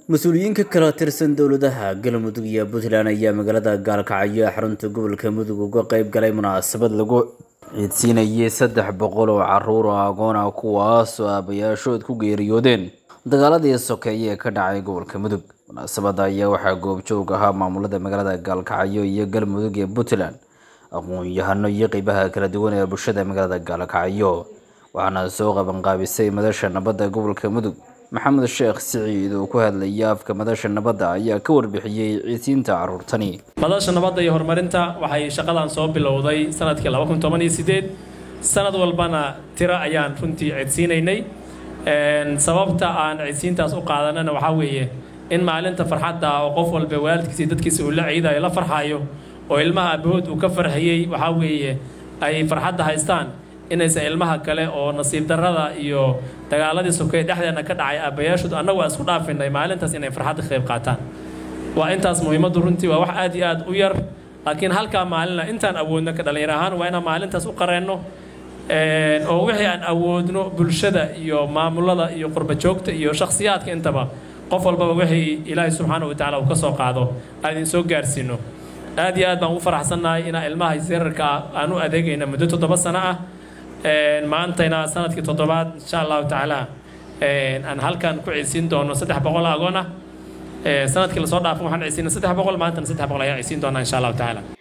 mas-uuliyiin ka kala tirsan dowladaha galmudug iyo puntland ayaa magaalada gaalkacyo ee xarunta gobolka mudug uga qeyb galay munaasabad lagu ciidsiinayay saddex boqol oo caruur oo agoon ah kuwaas oo aabayaashood ku geeriyoodeen dagaaladii sokeeye ee ka dhacay gobolka mudug munaasabada ayaa waxaa goobjoog ahaa maamulada magaalada gaalkacyo iyo galmudug ee puntland aqoon-yahano iyo qeybaha kala duwan ee bulshada magaalada gaalkacyo waxaana soo qabanqaabisay madasha nabadda gobolka mudug maxamed sheekh siciid oo ku hadlaya afka madasha nabadda ayaa ka warbixiyey ciidsiinta caruurtani madasha nabadda iyo horumarinta waxay shaqadan soo bilowday sanadkii laba kun toban iyo sideed sanad walbana tiro ayaan runtii ciidsiinaynay sababta aan ciidsiintaas u qaadanana waxaa weeye in maalinta farxadda oo qof walba waalidkiisa iyo dadkiisa uu la ciidayo la farxayo oo ilmaha abahood uu ka farxiyey waxaa weeye ay farxadda haystaan inaysan ilmaha kale oo nasiib darrada iyo dagaaladii sokeeye dhexdeena ka dhacay aabbayaashood annagu aan isku dhaafinay maalintaas inay farxadda ka qayb qaataan waa intaas muhiimaddu runtii waa wax aad iyo aad u yar laakiin halkaa maalina intaan awoodno ka dhallinyar ahaan waa inaan maalintaas u qareenno oo wixii aan awoodno bulshada iyo maamulada iyo qurba joogta iyo shakhsiyaadka intaba qof walbaba wixii ilaahay subxaana wa tacaala uu ka soo qaado aan idin soo gaarsiino aad iyo aad baan ugu faraxsannahay inaan ilmaha seerarka ah aan u adeegayna muddo toddoba sano ah maantayna sanadkii toddobaad insha allahu tacaala aan halkan ku ciisiin doono saddex boqol agoon ah sanadkii lasoo dhaafo waxaan ciisiina saddex boqol maantana saddex boqol ayaan ciisiin doonaa insha allahu tacaala